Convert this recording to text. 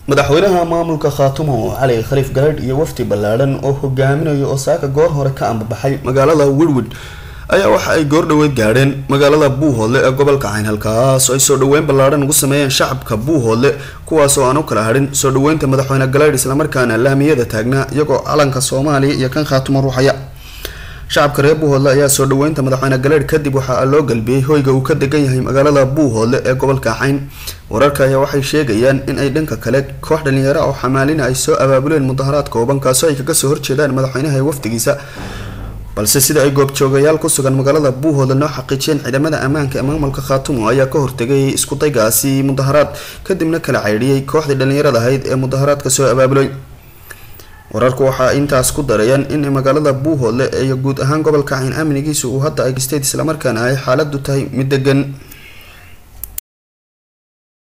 madaxweynaha maamulka khaatumo cali khaliif garadh iyo wafdi ballaadhan oo hogaaminayo oo saaka goor hore ka ambabaxay magaalada wirwid ayaa waxa ay goordhoweyd gaadheen magaalada buuhoodle ee gobolka cayn halkaas oo ay soo dhaweyn ballaadhan ugu sameeyeen shacabka buuhoodle kuwaas oo aan u kala hadhin soo dhaweynta madaxweyne galadh islamarkaana laamiyada taagnaa iyagoo calanka soomaaliya iyo kan khaatumo ruuxaya shacabka reer buuhoodle ayaa soo dhaweynta madaxweyne galadh kadib waxaa loo galbiyey hoyga uu ka degan yahay magaalada buuhoodle ee gobolka cayn wararka ayaa waxay sheegayaan in ay dhanka kale koox dhalinyaro oo xamaalina ay soo abaabuleen mudaharaad kooban kaasoo ay kaga soo horjeedaan madaxweynaha ee wafdigiisa balse sida ay goobjoogayaal ku sugan magaalada buuhoodle noo xaqiijiyeen ciidamada ammaanka ee maamulka khaatumo ayaa ka hortegay iskudaygaasi mudaharaad kadibna kala caydhiyey kooxdii dhalinyarada ahayd ee mudaharaadka soo abaabulay wararku waxaa intaas ku darayaan in magaalada buuhoodle iyo guud ahaan gobolka cayn amnigiisa uu hadda ay state islamarkaana ay xaaladu tahay mid degan